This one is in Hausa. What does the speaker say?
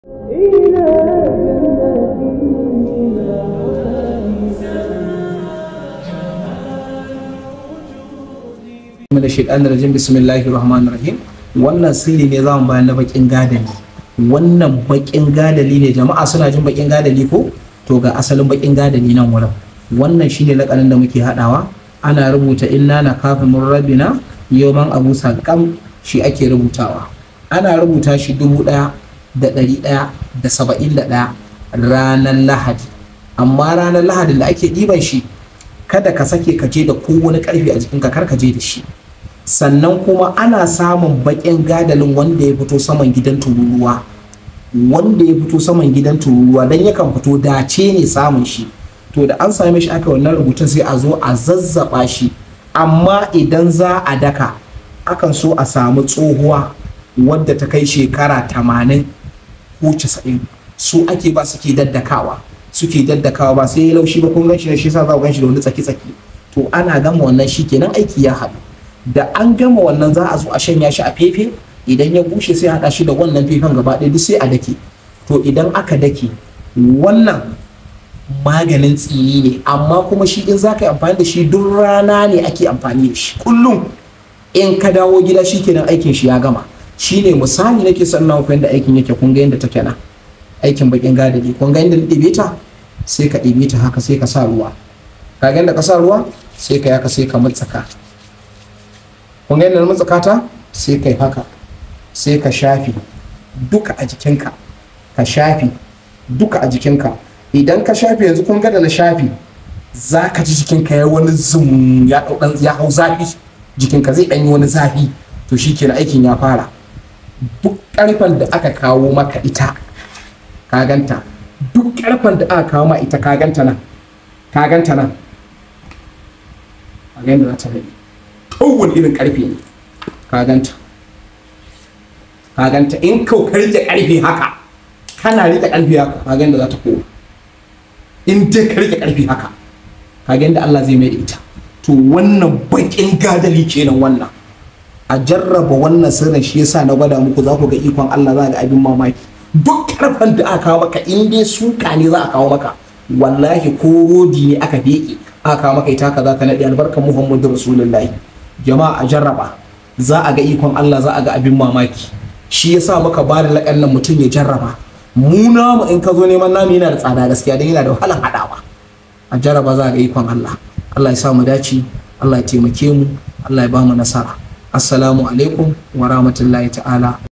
da shaitan rajim bismillahir rahmanir rahim wannan sirri ne zamu bayan na bakin gadali wannan bakin gadali ne jama'a suna jin bakin gadali ko to ga asalin bakin gadali nan wurin wannan shine lakanin da muke hadawa ana rubuta inna na kafin mun rabina yawman abu sakam shi ake rubutawa ana rubuta shi dubu ɗaya da ɗari ɗaya da saba'in da ɗaya ranar lahadi amma ranar lahadin da ake ɗiban shi kada ka sake ka je da kowane ƙarfi a jikinka kar ka je da shi sannan kuma ana samun baƙin gadalin wanda ya fito saman gidan tururuwa wanda ya fito saman gidan tururuwa don yakan fito dace ne samun shi to da an same shi aka wannan rubutun sai a zo a zazzaba shi amma idan za a daka akan so a samu tsohuwa wadda ta kai shekara tamanin ko casa'in su ake ba suke daddakawa suke daddakawa ba sai ya laushi ba kun ganshi ne shi yasa za ku ganshi da wani tsaki-tsaki to ana gama wannan shi kenan aiki ya haɗu da an gama wannan za a zo a shanya shi a fefe idan ya bushe sai haɗa shi da wannan fefen gaba ɗaya duk sai a dake to idan aka dake wannan maganin tsini ne amma kuma shi in za ka yi amfani da shi duk rana ne ake amfani da shi kullum in ka dawo gida shi kenan aikin shi ya gama shi ne misali nake son na da aikin yake kun ga yadda take nan aikin bakin gadari kun ga yadda na ɗebe ta sai ka ɗebe ta haka sai ka sa ruwa ka ga yadda ka sa ruwa sai ka yaka sai ka mutsaka kun ga yadda na mutsaka ta sai ka yi haka sai ka shafi duka a jikinka ka shafi duka a jikinka idan ka shafi yanzu kun ga da na shafi za ka ji jikinka ya wani zum ya ya hau zafi jikinka zai ɗanyi wani zafi to shi kenan aikin ya fara duk ƙarfen da aka kawo maka ita ka ganta duk ƙarfen da aka kawo ma ita ka ganta nan ka ganta nan a ganta za ta rage kowane irin ƙarfe ne ka ganta ka ganta in kau ka rike ƙarfe haka kana rike ƙarfe haka ka ganta za ta koma in dai ka rike ƙarfe haka ka ganta Allah zai mai da ita to wannan baƙin gadali kenan wannan a jarraba wannan sirrin shi yasa na gwada muku za ku ga ikon Allah za ga abin mamaki duk karfan da aka kawo maka in dai suka ne za a kawo maka wallahi ko rodi ne aka beke aka kawo maka ita ka za ka naɗe albarkar Muhammadu Rasulullahi jama'a a jarraba za a ga ikon Allah za a ga abin mamaki shi yasa muka ba da laƙan nan mutum ya jarraba mu namu in ka zo neman namu yana da tsada gaskiya don yana da wahalar haɗawa a jarraba za a ga ikon Allah Allah ya sa mu dace Allah ya taimake mu Allah ya ba mu nasara assalamu alaikum wa rahmatullahi ta'ala